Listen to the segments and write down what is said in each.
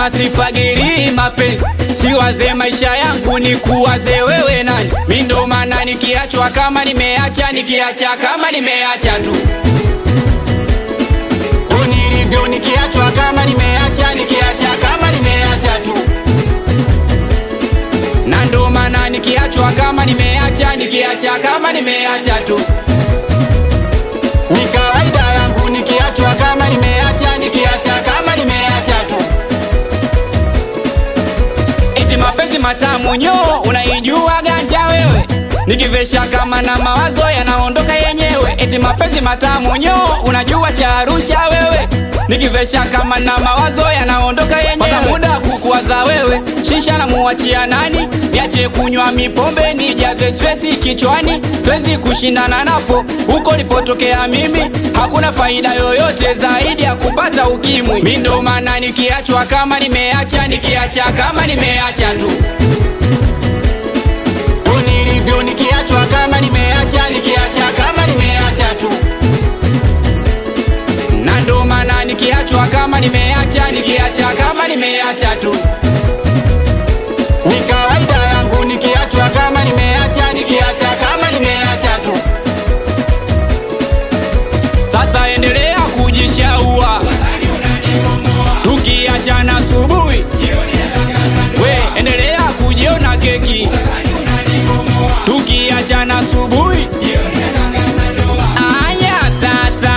Nasema sifagiri mapenzi, siwaze maisha yangu ni kuwaze wewe nani. Mi ndo maana nikiachwa kama nimeacha, nikiacha kama nimeacha tu Unilivyo nikiachwa kama nimeacha, nikiacha kama nimeacha tu. na ndo maana nikiachwa kama nimeacha, nikiacha kama nimeacha tu. Ni kawaida yangu nikiachwa kama nimeacha, nikiacha kama nimeacha tu. Eti mapenzi matamu nyo, unaijua ganja wewe? Nikivesha kama na mawazo yanaondoka yenyewe. Eti mapenzi matamu nyo, unajua cha Arusha wewe? Nikivesha kama na mawazo yanaondoka yenyewe. Pata muda kukuwaza wewe, shisha na muachia nani? Niache kunywa mipombe, nijaze stresi kichwani, twezi kushindana napo huko nilipotokea mimi. Hakuna faida yoyote zaidi ya kupata ukimwi. Mi ndo maana nikiachwa kama nimeacha, nikiacha kama nimeacha tu. Unilivyo nikiachwa kama nimeacha, nikiacha kama nimeacha tu. na ndo maana nikiachwa kama nimeacha, nikiacha kama nimeacha tu. Ni kawaida yangu nikiachwa kama nimeacha, nikiacha kama nimeacha tu. Sasa endelea kujishaua, tukiachana asubuhi, we endelea kujiona keki, tukiachana asubuhi. Aya sasa,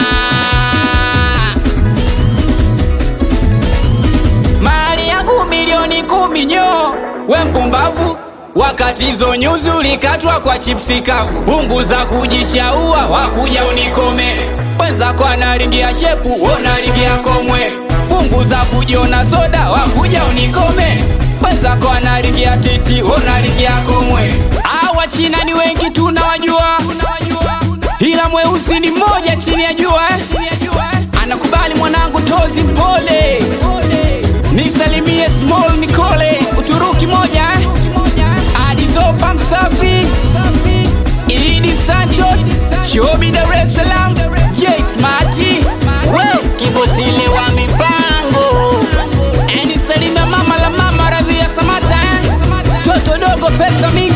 mali yangu milioni kumi nyo, we mpumbavu wakati hizo nyuzi ulikatwa kwa chipsi kavu. Punguza kujishaua, wakuja unikome. Mwenzako analingia shepu, unalingia komwe. Punguza kujiona soda, wakuja unikome. Mwenzako analingia titi, unalingia komwe. Awa China ni wengi tunawajua, ila mweusi ni mmoja chini ya jua eh. Anakubali mwanangu tozi mpole, nisalimie small Nicole, Uturuki moja eh. Adizopa Msafi, Idi Santos, Shobi Dar es Salaam, J Smarty, we Kibotile wa mipango Eni Salima mama la mama Radhia Samata eh. Toto dogo pesa mingi